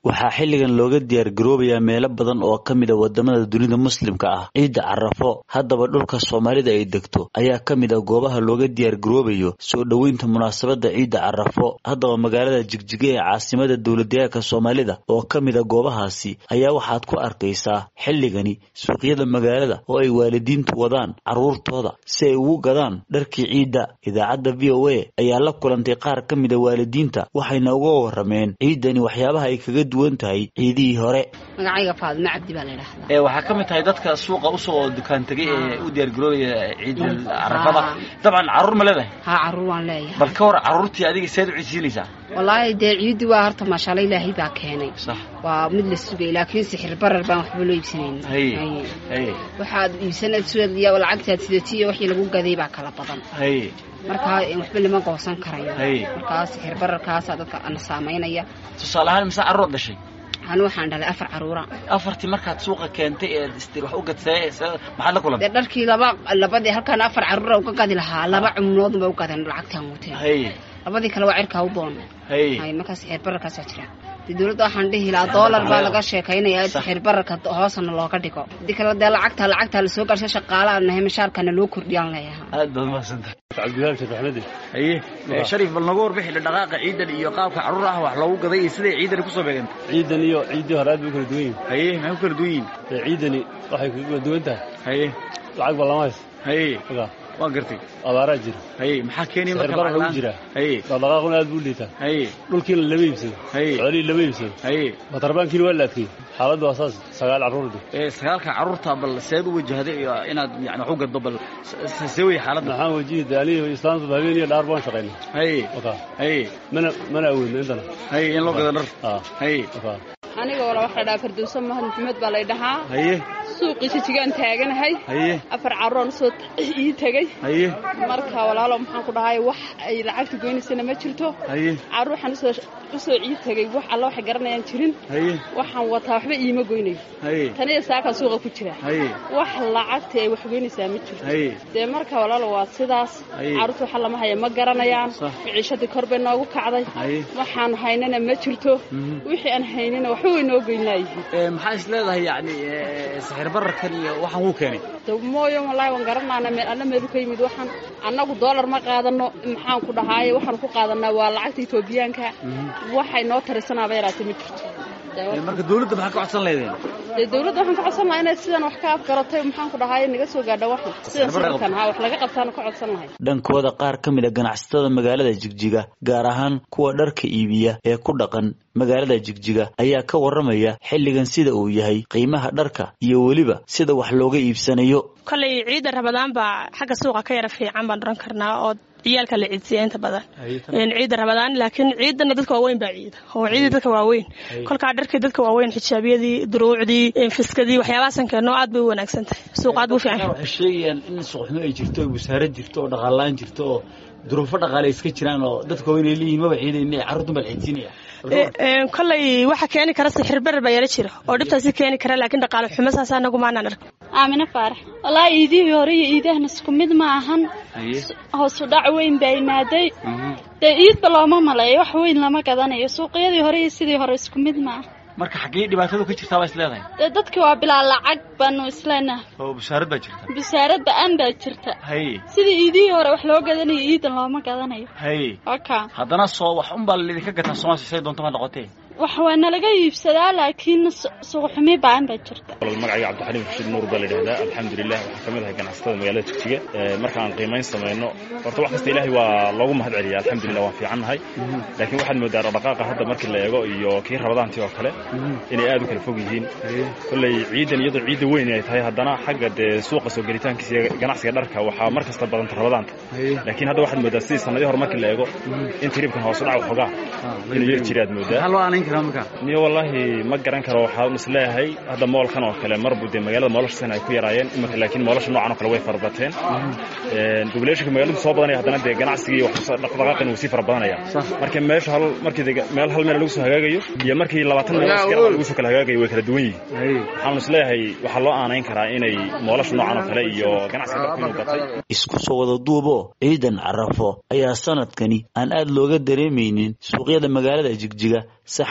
waxaa xilligan looga diyaargaroobayaa meelo badan oo ka mid a wadamada dunida muslimka ah ciidda carafo haddaba dhulka soomaalida ay degto ayaa ka mid a goobaha looga diyaargaroobayo soo dhoweynta munaasabadda ciidda carafo haddaba magaalada jigjiga ee caasimada dowladdeegaanka soomaalida oo ka mid a goobahaasi ayaa waxaad ku arkaysaa xilligani suuqyada magaalada oo ay waalidiintu wadaan carruurtooda si ay ugu gadaan dharkii ciidda idaacadda v o a ayaa la kulantay qaar ka mid a waalidiinta waxayna uga warameen ciiddani waxyaabaha ay kaga duwan tahay ciidihii hore magacayga faadimo cabdi baa la yidhahdaa ee waxaa ka mid tahay dadka suuqa usoo dukaan tegay ee u diyaargaroobaya ciidda carafada dabcan carruur ma leedahay haa carruur waan leeyahay bal ka war carruurtii adiga seed u ciidsiinaysaa wallaahi dee ciiddi waa horta maashaalla ilaahay baa keenay sax waa mid la sugay laakiin sixir barar baan waxba loo iibsanayn haye haye waxaad iibsanad suadiya lacagtaad sidatiyo wixii lagu gaday baa kala badan haye markaa waxba lama goosan karayo haye markaa sixir bararkaasaa dadka ana saamaynaya tusaale ahaan mise carruur dhashay anu waxaan dhalay afar carruura afartii markaad suuqa keentay ee istir wax u gadsay maxaad la kulantay dee dharkii laba labadii halkaan afar carruura uga gadi lahaa laba cumuloodun ba u gadeen lacagtaan wateen haye labadii kale waa cirkaa u doon haye hay markaa sixir bararkaasaa jira dee dawladda waxaan dhihi lahaa doolar baa laga sheekaynaya sixir bararka hoosana looga dhigo hadii kale dee lacagta lacagtaa lasoo garshay shaqaalaha nahay mashaarkana loo kordhiyaan leeyahay aad baad mahadsantahay cabdiwahaab sheekh axmedi haye sharif bal nagu warbixi dhaqaaqa ciidan iyo qaabka carruur ah wax loogu gaday iyo siday ciidani kusoo beegantay ciidan iyo ciiddii hore aad bay u kala duwan yihin haye maxay ku kala duwan yihiin dee ciidani waxay kaga kala duwan tahay haye lacag ba lama hays haye ogaa waa gartay abaaraa jira haye maxaa keenaya sixir marka barar lagu lacag jiraa haye dhaqdhaqaaquna aad buu liitaa haye dhulkiina lama iibsado haye xoolihii lama iibsado haye watarbaankiina waa la adkeeyey xaaladdu waa saas sagaal carruurdi ee sagaalka carruurta bal seed u wajahday iyo inaad yani wax u gaddo bal see wey xaaladda maxaan wajihi de aniga islaamtu habeen iyo dhaar baan shaqaynay haye okaa haye mana mana awoodno intana haye in loo gado dhar aa haye okaa aniga wala waxaa dhahaa fardowso mahad maxamed baa lay dhahaa haye suuqii jijigaan taaganahay haye afar carruuraan soo ii tegey haye marka walaalo maxaan ku dhahay wax ay lacagta goynaysana ma jirto haye carruur waxaan usoo usoo ii tegey wax alla waxay garanayaan jirin haye waxaan wataa waxba iima goynayo haye taniya saakaan suuqa ku jira haye wax lacagta ay wax goynaysaa ma jirto haye dee marka walaalo waa sidaas Haye. carruurta waxa lama haya ma garanayaan Sax. maciishadii kor bay noogu kacday haye waxaan haynana ma jirto Mhm. wixii aan haynana waxba way noo goynaayihiin ee maxaa is leedahay yani sixir bararkan iyo waxaan wuu keenay de mooyo wallaahi waan garanaana meel alla meelu ka yimid waxaan annagu doolar ma qaadano maxaan ku dhahaaye waxaan ku qaadanaa waa lacagta etoobiyaanka waxay noo tarisanaaba yaraatay ma jirto Dee Ee, wax- marka dawladda maxaa ka codsan leedeen dee dawladda waxaan ka codsan lahaa inay sidan wax ka afgaratay maxaan ku dhahaaye naga soo gaadha waxan sidan sawirkan ha wax laga qabtaana ka codsan lahay dhankooda qaar ka mid a ganacsatada magaalada jigjiga gaar ahaan kuwa dharka iibiya ee ku dhaqan magaalada jigjiga ayaa ka waramaya xilligan sida uu yahay qiimaha dharka iyo weliba sida wax looga iibsanayo kolay ciidda rabadaan baa xagga suuqa ka yara fiican baan oran karnaa oo ciyaalka la ciidsiya inta badan Een, ciidda rabadaan laakiin ciidana dadka waaweyn baa ciida oo ciidii dadka waaweyn kolkaa dharkii dadka waaweyn xijaabyadii duruucdii een, fiskadii waxyaabahaasan keenno aad bay u wanaagsan tahay suuq aad buu fiican yahay. waxay sheegayaan in suuqxumo ay jirto oo wasaarad jirto oo dhaqaalaan jirto oo duruufo dhaqaale iska jiraan oo dadka waaweyn ay leeyihin maba ciidayna carruurtan baa la ciidsiinaya Ee, een, kolay waxa keeni kara sixir barar baa yara jira oo dhibtaasi keeni kara laakiin dhaqaale xumo saas anagu maanaan ark aamine faarax wallaahi iidihii hore iyo iidahana isku mid ma ahan haye hoosu dhac weyn baa imaaday dee iidba looma maleeyo wax weyn lama gadanayo suuqyadii hore iyo sidii hore isku mid ma aha marka xaggee dhibaatadu ka jirtaa baa is leedahay dee dadki waa bilaa lacag baanu isleenahay oo wasaarad baa jirta busaarad ba-aan baa jirta haye sidii iidihii hore wax loo gadanayo iidan looma gadanayo haye oka haddana soo wax unbaa laidinka gataa soomaaliya say doonto ma noqotee wax waa nalaga iibsadaa laakiin su- suuqxumi ba-aan baa jirta magacayga cabdixaliim rashiid nuur baa la yidhahdaa alxamdulilah waxaan ka mid ahay ganacsatada magaalada jigjiga Ee, marka aan qiimayn samayno horta wax kasta ilaahay waa loogu mahad celiya alxamdulilah waan fiican nahay laakiin waxaad moodaa dhaqdhaqaaqa hadda markii la eego iyo kii rabadaantii oo kale inay aad u kala fog yihiin kolley ciidan iyadoo ciidda weyn ay tahay haddana xagga dee suuqa soo gelitaankiisa iyo ganacsiga dharka waxaa mar kasta badanta rabadaanta laakiin hadda waxaad moodaa sidii sanadii hore markii la eego in tiribkan hoos u dhac waxoogaa inuu yar jiri aad moodaa maxaa loo aanayn karaa marka niyo wallaahi ma garan karo waxaan isleeyahay hadda moolkan oo kale marbu dee magaalada moolasha san ay ku yaraayeen iminka laakiin moolasha noocan oo kale way farabateen populationka magaaladu soo badanaya haddana dee ganacsigii wax dhaqdhaqaaqin wuu sii fara badanaya marka meesha hal markii dee meel hal meel lagu soo hagaagayo iyo markii labaatan meel isgar lagu soo kala hagaagayo way kala duwan yihiin waxaan isleeyahay waxaa loo aanayn karaa inay moolasha noocan oo kale iyo ganacsiga dharku inuu batay isku soo wada duubo ciidan carafo ayaa sanadkani aan aad looga dareemaynin suuqyada magaalada jigjiga sax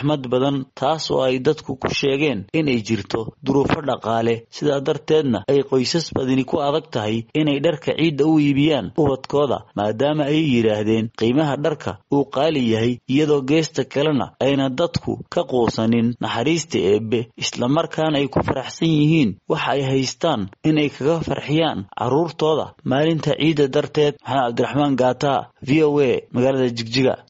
raxmad badan taas oo ay dadku ku sheegeen inay jirto duruufo dhaqaale sidaa darteedna ay qoysas badani ku adag tahay inay dharka ciidda u iibiyaan ubadkooda maadaama ay yidhaahdeen qiimaha dharka uu qaali yahay iyadoo geesta kalena ayna dadku ka quusanin naxariista eebbe islamarkaana ay ku faraxsan yihiin waxa ay haystaan inay kaga farxiyaan carruurtooda maalinta ciidda darteed maxamed cabdiraxmaan gaata v o a magaalada jigjiga